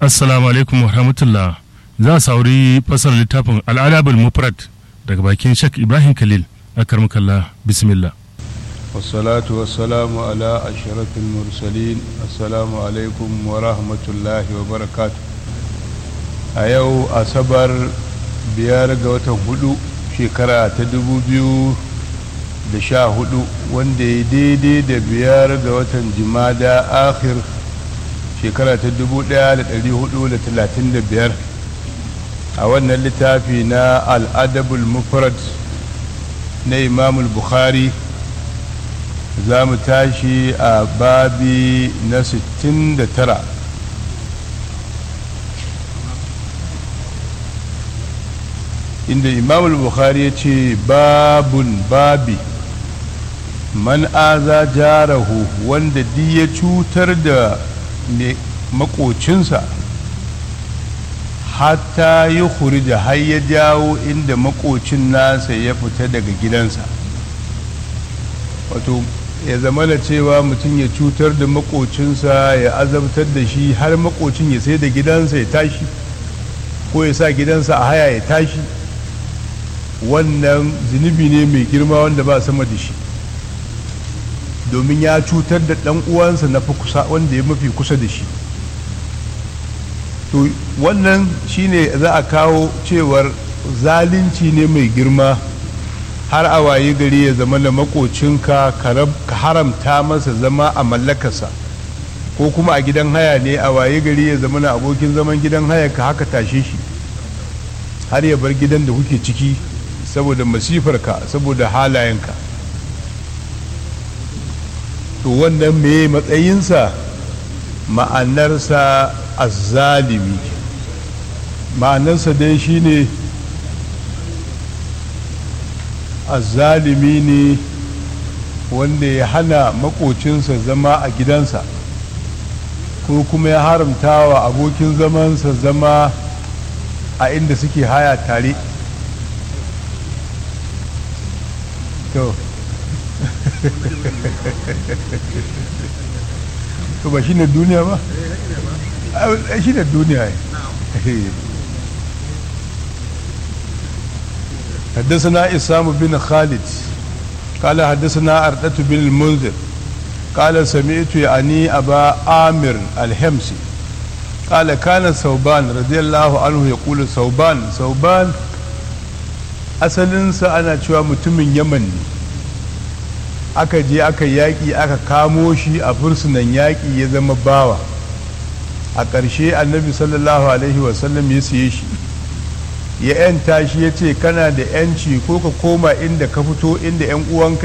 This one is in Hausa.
assalamu alaikum wa rahmatullah za a sauri fasar littafin al'adabul mufrad daga bakin shak ibrahim khalil akarmukallah bismillah والصلاة والسلام على أشرف المرسلين السلام عليكم ورحمة الله وبركاته أيو أصبر biyar ga watan hudu shekara ta dubu biyu da sha hudu wanda ya daidai da biyar ga watan jimada akhir shekara ta dubu daya da dari hudu da talatin da biyar a wannan littafi na al'adabul mufrad na imamul bukhari za mu tashi a babi na 69 inda imamul bukhari ya ce babun babi man aza jarahu wanda di ya cutar da makocinsa hatta yi hurija har ya jawo inda makocin nasa ya fita daga gidansa wato ya zama da cewa mutum ya cutar da makocinsa ya azabtar da shi har makocin ya sai da gidansa ya tashi ko ya sa gidansa a haya ya tashi wannan zunubi ne mai girma wanda ba sama da shi domin ya cutar da ɗan uwansa na kusa wanda ya mafi kusa da shi to wannan shine za a kawo cewar zalunci ne mai girma har a waye gari ya zama da makocinka ka haramta masa zama a mallakarsa ko kuma a gidan haya ne a waye gari ya zama na abokin zaman gidan haya ka haka tashe shi har ya bar gidan da kuke ciki saboda masifarka saboda halayenka to wannan me matsayinsa ma'anarsa azzalimi ma'anarsa dai shine azzalimi ne wanda ya hana makocinsa zama a gidansa ko kuma ya haramta wa abokin zamansa zama a inda suke haya tare to to ba shi ne duniya ba shi ne duniya حدثنا إسام بن خالد قال حدثنا أردة بن المنذر قال سمعت يعني أبا آمر الحمصي قال كان ثوبان رضي الله عنه يقول ثوبان ثوبان asalinsa ana cewa mutumin yaman ne aka je aka yaƙi aka kamo shi a fursunan yaƙi ya zama bawa a ƙarshe annabi sallallahu alaihi wasallam ya siye shi ya 'yanta shi ya ce kana da 'yanci ko ka koma inda ka fito inda 'yan uwanka